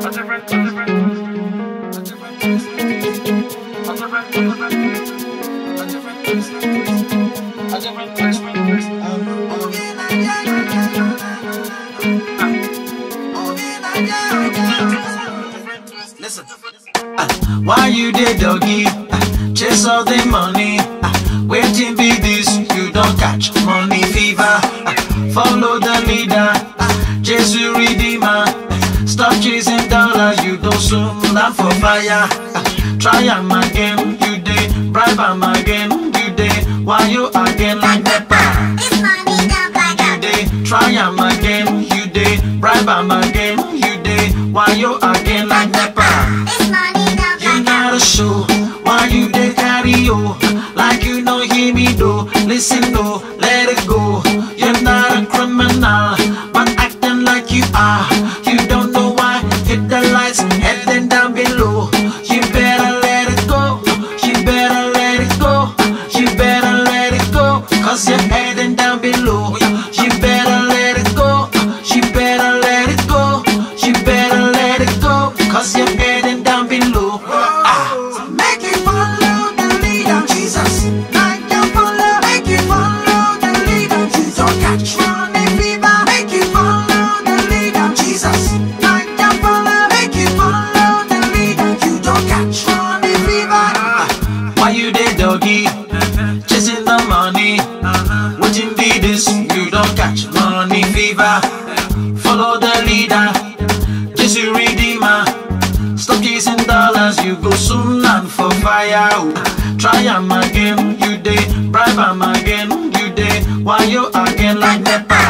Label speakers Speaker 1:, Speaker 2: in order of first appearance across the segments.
Speaker 1: Listen. Ah, why you dey doggy? Ah, chase all the money. Ah, waiting be this, you don't catch money fever. Ah, follow the leader, ah, Jesus Redeemer. Ah, Stop chasing dollars, you don't soon land for fire. Ah, try am again, you dey bribe am again, you dey why you again like nepa. You dey try am again, you dey bribe am again, you dey why you again like nepa. You not a show. Why you dey carry yo? Like you know hear me though. Listen though, let it go. You're not a criminal, but acting like you are. You don't know why. Hit the lights, heading down below. You better let it go. You better let it go. You better let it go. Cause you're heading down below. You better let it go. You better let it go. You better let it go. Cause you're heading down below. Ah.
Speaker 2: Make you follow the leader, Jesus. Make you follow, make you follow the leader, Jesus. Don't catch money fever. Make you follow the leader, Jesus. Make you follow, make you follow the leader, you don't catch money fever.
Speaker 1: Why you dey doggy? Chasing the money. Waiting be this, you don't catch money fever. Follow the leader, Jesus Redeemer. Stop chasing dollars, you go soon land for fire. oh. Try am again, you dey bribe am again, you dey why you again like nepa.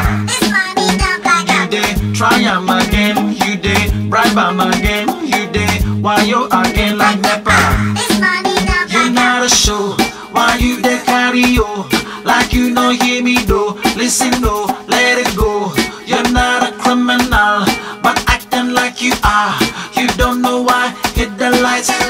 Speaker 1: You dey try am again, you dey bribe am again, you dey why you again like nepa. You not a show. Why you dey carry yo? Like you know hear me though. Listen though, let it go. You're not a criminal, but acting like you are. You don't know why. Hit the lights,